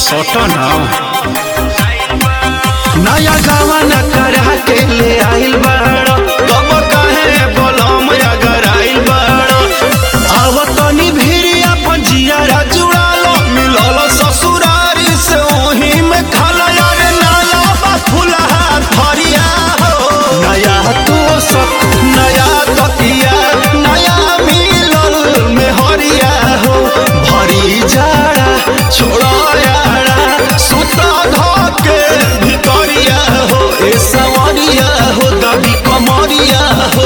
सोटो ना नया गावा न करा के ले आइल बाड़ो तब काहे बोलम अगर आइल बाड़ो आव तनी भीरी अपन जियारा जुड़ालो मिलल ससुरारी से ओही में खाला यार नाला बा फुलहा फरिया हो नया तो सब नया तकिया नया मिलल में हरिया हो भरी जाड़ा छोड़ा यारा सुता धके भितरिया हो ए सवरिया हो दबी कमरिया हो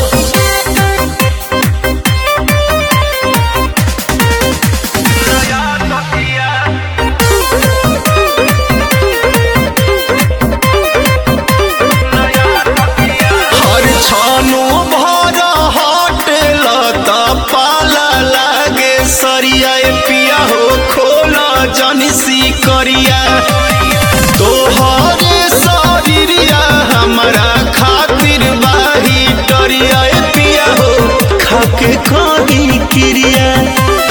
हर छानो भर हटेल त पाला लागे सरिया ए पिया हो खोला जनसी करिया तोहरे शरीरिया हमरा खातिर बाही डरिया ए पिया हो खाके कही क्रिया